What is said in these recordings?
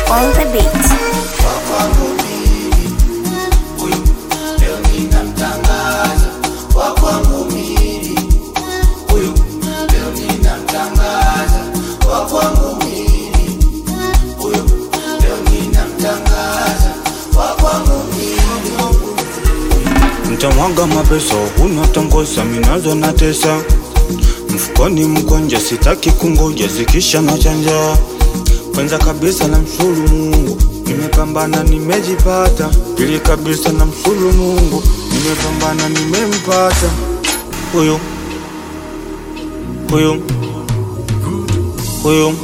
on the beat. Mtamwaga mapesa huna tangosa minazo na tesa mfukoni mkonja sitaki kungoja zikisha na chanja kwanza kabisa na mshulu Mungu nimepambana nimejipata pili kabisa na mshulu Mungu nimepambana nimempata huyu huyu huyu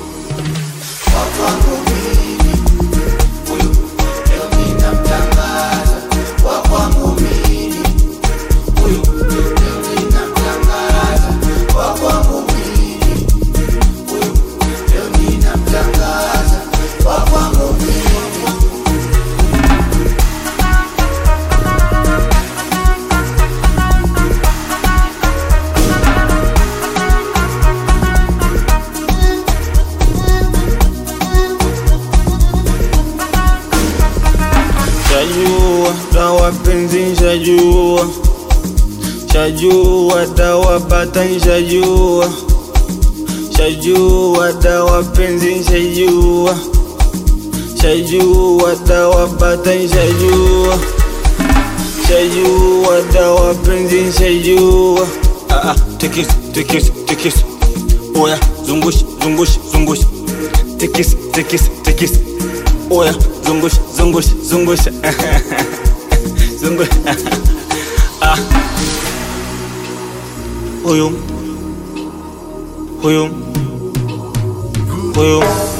Shajua dawa penzi shajua Shajua dawa bata shajua Shajua dawa penzi shajua Shajua dawa bata shajua Shajua dawa penzi shajua Ah ah tikis tikis tikis Oya zungush zungush zungush Tikis tikis tikis Oya zungush zungush zungush Zungush Ah Huyu Huyu Huyu